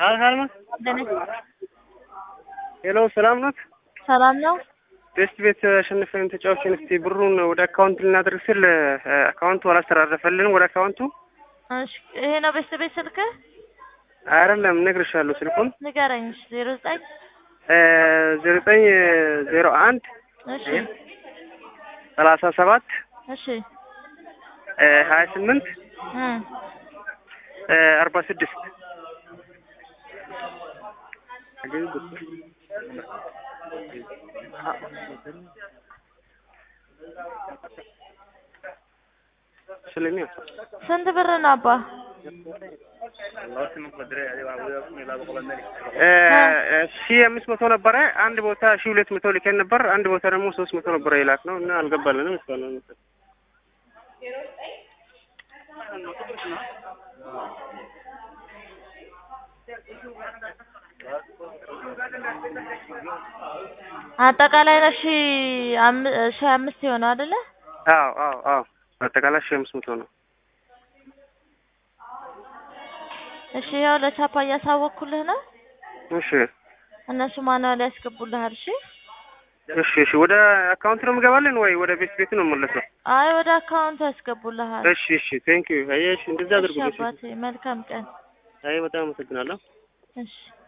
አልካልማ ደነስ ሄሎ፣ ሰላም ናት? ሰላም ነው። ቤስት ቤት አሸንፈን ተጫዋችን። እስቲ ብሩን ወደ አካውንት ልናደርግ ስል አካውንቱ አላስተራረፈልንም። ወደ አካውንቱ እሺ፣ ይሄ ነው ቤስት ቤት ስልክህ? አይደለም፣ እነግርሻለሁ ስልኩን ንገረኝ። ዜሮ ዘጠኝ ዜሮ ዘጠኝ ዜሮ አንድ እሺ፣ ሰላሳ ሰባት እሺ፣ ሀያ ስምንት እም አርባ ስድስት ስለኛ ስንት ብር ነው አባ? ሺ አምስት መቶ ነበረ። አንድ ቦታ ሺ ሁለት መቶ ልከን ነበር። አንድ ቦታ ደግሞ ሶስት መቶ ነበረ የላክ ነው እና አልገባልንም እስካሁን። አጠቃላይ ነው ሺ አም- ሺ አምስት የሆነው አይደለ? አዎ አዎ አዎ አጠቃላይ ሺ አምስት መቶ ነው። እሺ፣ ያው ለቻፓ እያሳወቅኩልህ ነው። እሺ እነሱ ማንዋል ያስገቡልሃል። እሺ፣ እሺ እሺ። ወደ አካውንት ነው የምገባለን ወይ ወደ ቤት ቤት ነው የምመለሰው? አይ ወደ አካውንት ያስገቡልሃል። እሺ እሺ። ቴንክ ዩ። አየሽ እንደዛ እሺ አድርጉ። አባቴ፣ መልካም ቀን። አይ በጣም አመሰግናለሁ። እሺ